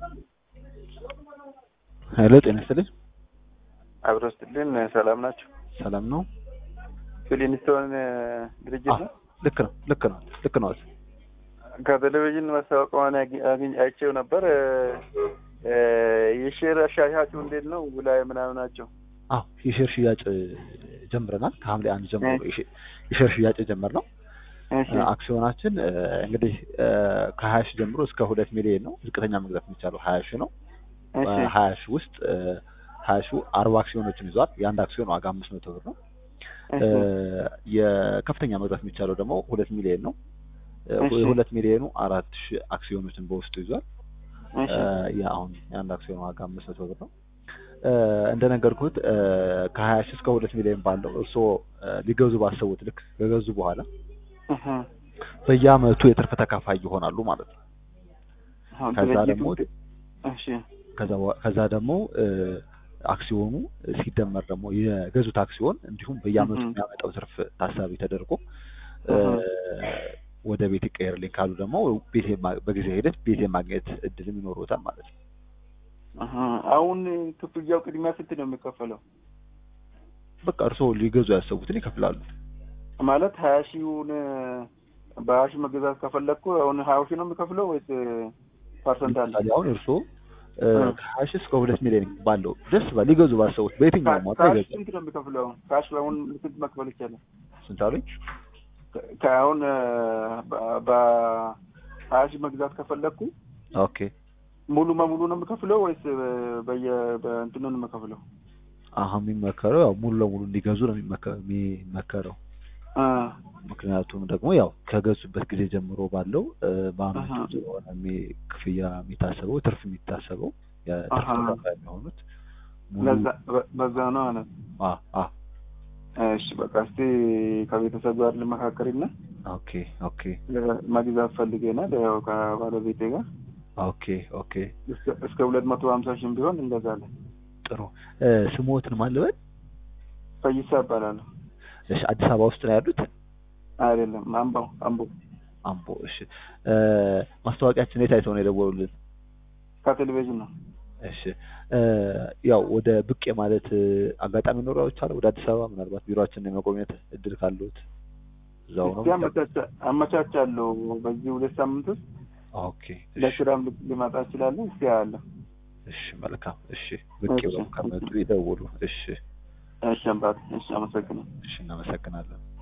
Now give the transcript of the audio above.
ሄሎ ጤና ይስጥልኝ። አብሮ ስትልን ሰላም ናቸው። ሰላም ነው? ፊሊንስቶን ድርጅት ነው። ልክ ነው ልክ ነው ልክ ነው። ከቴሌቪዥን ማስታወቂያውን አግኝ አይቼው ነበር። የሼር አሻሻጩ እንዴት ነው? ውላይ ምናምን ናቸው። አዎ የሼር ሽያጭ ጀምረናል። ከሐምሌ አንድ ጀምሮ የሼር ሽያጭ የጀመርነው አክሲዮናችን እንግዲህ ከሀያ ሺህ ጀምሮ እስከ ሁለት ሚሊዮን ነው። ዝቅተኛ መግዛት የሚቻለው ሀያ ሺህ ነው። ሀያ ሺህ ውስጥ ሀያ ሺህ አርባ አክሲዮኖችን ይዟል። የአንድ አክሲዮን ዋጋ አምስት መቶ ብር ነው። የከፍተኛ መግዛት የሚቻለው ደግሞ ሁለት ሚሊዮን ነው። የሁለት ሚሊዮኑ አራት ሺህ አክሲዮኖችን በውስጡ ይዟል። የአሁን የአንድ አክሲዮን ዋጋ አምስት መቶ ብር ነው። እንደነገርኩት ከሀያ ሺህ እስከ ሁለት ሚሊዮን ባለው እርስዎ ሊገዙ ባሰቡት ልክ ከገዙ በኋላ በየአመቱ የትርፍ ተካፋይ ይሆናሉ ማለት ነው። ከዛ ደግሞ ከዛ ደግሞ አክሲዮኑ ሲደመር ደግሞ የገዙት አክሲዮን እንዲሁም በየአመቱ የሚያመጣው ትርፍ ታሳቢ ተደርጎ ወደ ቤት ይቀየርልኝ ካሉ ደግሞ ቤት በጊዜ ሂደት ቤት የማግኘት እድልም ይኖሩታል ማለት ነው። አሁን ክፍያው ቅድሚያ ስንት ነው የሚከፈለው? በቃ እርስዎ ሊገዙ ያሰቡትን ይከፍላሉ። ማለት ሀያ ሺውን በሀያ ሺህ መገዛት ከፈለግኩ አሁን ሀያ ሺህ ነው የሚከፍለው ወይስ ፐርሰንት አለ? አሁን እርስዎ ከሀያ ሺህ እስከ ሁለት ሚሊዮን ባለው ደስ ባል ሊገዙ ባሰቡት በየትኛውም ዋጋ ይገዛል። ስንት ነው የሚከፍለው? ካሽ አሁን ስንት መክፈል ይቻላል? ስንት አሉኝ? ከአሁን በሀያ ሺህ መግዛት ከፈለግኩ ኦኬ ሙሉ በሙሉ ነው የምከፍለው ወይስ በየ በእንትኑ ነው የምከፍለው? አሁን የሚመከረው ያው ሙሉ ለሙሉ እንዲገዙ ነው የሚመከረው። ምክንያቱም ደግሞ ያው ከገዙበት ጊዜ ጀምሮ ባለው በአመቱ ስለሆነ ክፍያ የሚታሰበው ትርፍ የሚታሰበው የትርፍ ተካፋይ የሚሆኑት በዛ ነው ማለት እሺ በቃ እስቲ ከቤተሰብ ጋር ልመካከርና ኦኬ ኦኬ መግዛት ፈልገናል ያው ከባለቤቴ ጋር ኦኬ ኦኬ እስከ ሁለት መቶ ሀምሳ ሺህም ቢሆን እንገዛለን። ጥሩ ስሞትን ማን ልበል? ፈይሳ እባላለሁ። እሺ አዲስ አበባ ውስጥ ነው ያሉት? አይደለም አምቦ አምቦ አምቦ። እሺ ማስታወቂያችን የት አይተው ነው የደወሉልን? ከቴሌቪዥን ነው። እሺ ያው ወደ ብቅ የማለት አጋጣሚ ኖረው ይቻላል ወደ አዲስ አበባ ምናልባት ቢሮአችንን የመጎብኘት እድል ካለዎት እዛው ነው አመቻቻለሁ። በዚህ ሁለት ሳምንት ውስጥ ኦኬ ለስራም ልመጣ እችላለሁ። እስኪ ያለ እሺ መልካም እሺ ብቅ ብለው ከመጡ ይደውሉ። እሺ እሺ አባት እሺ አመሰግናለሁ። እሺ እናመሰግናለን።